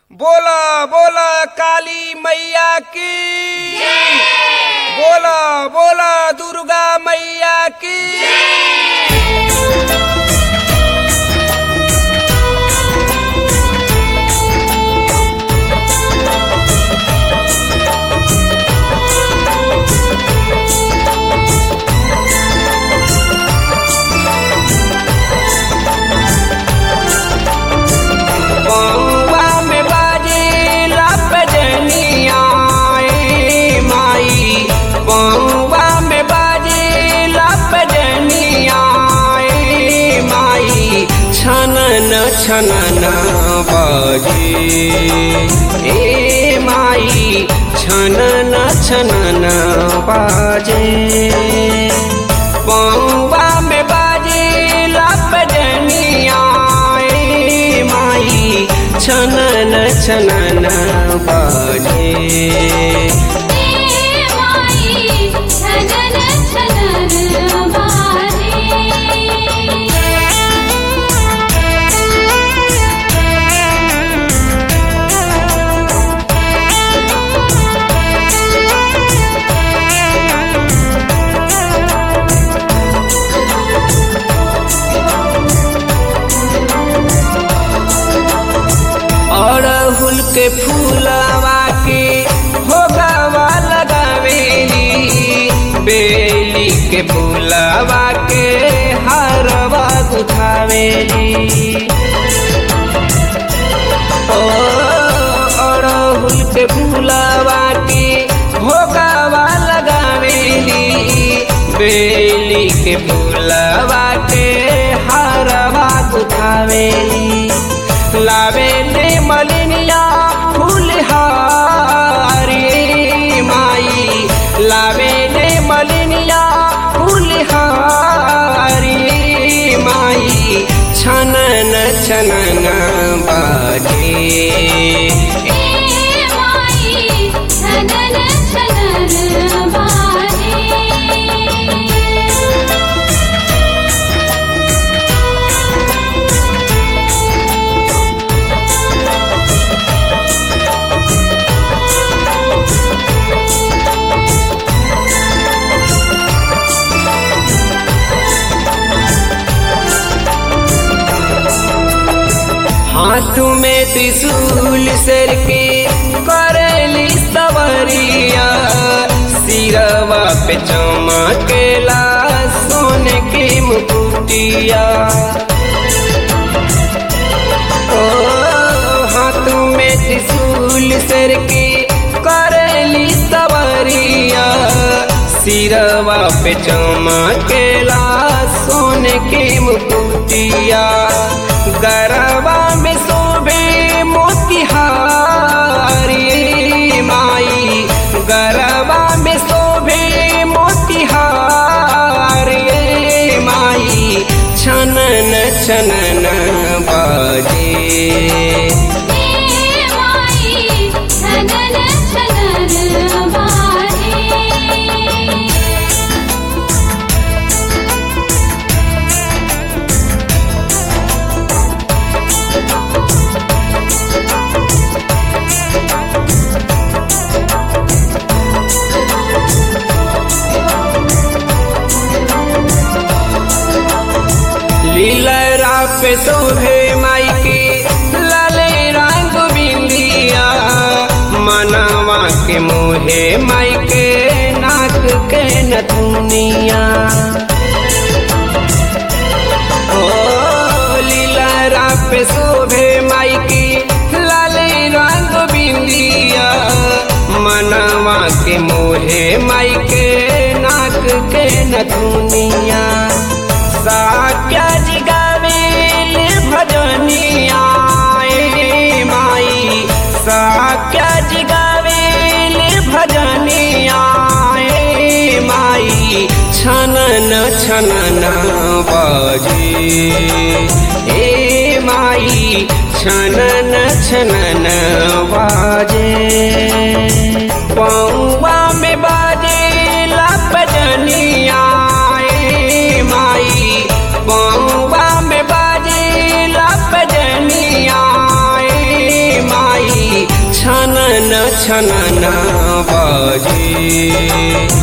बोला बोला काली मैया की बोला बोला दुर्गा मैया की बउआ में बाजे लपजनिया ए माई बउआ में बाजे लपजनिया ए माई छनन छनन बाजे ए माई छनन छनन बाजे बउआ में बाजे लपजनिया ए माई छनन छनन बाजे माई छनन छनन बाजे अड़हुल के फूलवा के भोगवा लगावेली बेली के फूलवा के हरवा गुथावेली ओ अड़हुल के फूलवा के भोगवा लगावेली बेली के फूलवा के हरवा गुथावेली लावेले मलिनिया फूलहारी माई लावेले मलिनिया फूलहारी माई छनन छनन बाजे माई छनन छनन बाजे हाथ में त्रिशूल सर के करेली सवरिया सिरवा पे चमकेला सोने के मुकुटिया ओ हाथ में त्रिशूल सर के करेली सवरिया सिरवा पे चमकेला सोने के मुकुटिया गरबा में शोभे मोतिहारी माई गरबा में शोभे मोतिहारी माई छनन छनन बाजे माई छनन छनन बाजे लीलरा पे शोभे माई के लाले रंग बिंदिया मनवा के मोहे माई के नाक के नथुनिया ओ लीलरा पे शोभे माई के लाले रंग बिंदिया मनवा के मोहे माई के नाक के नथुनिया साक्या जिगावेल भजनिया ए माई साक्या जिगावेल भजनिया ए माई छनन छनन बाजे ए माई छनन छनन बाजे पौवा में बाजे लपजनिया ए माई पौवा में बाजे लपजनिया ए माई छनना बाजे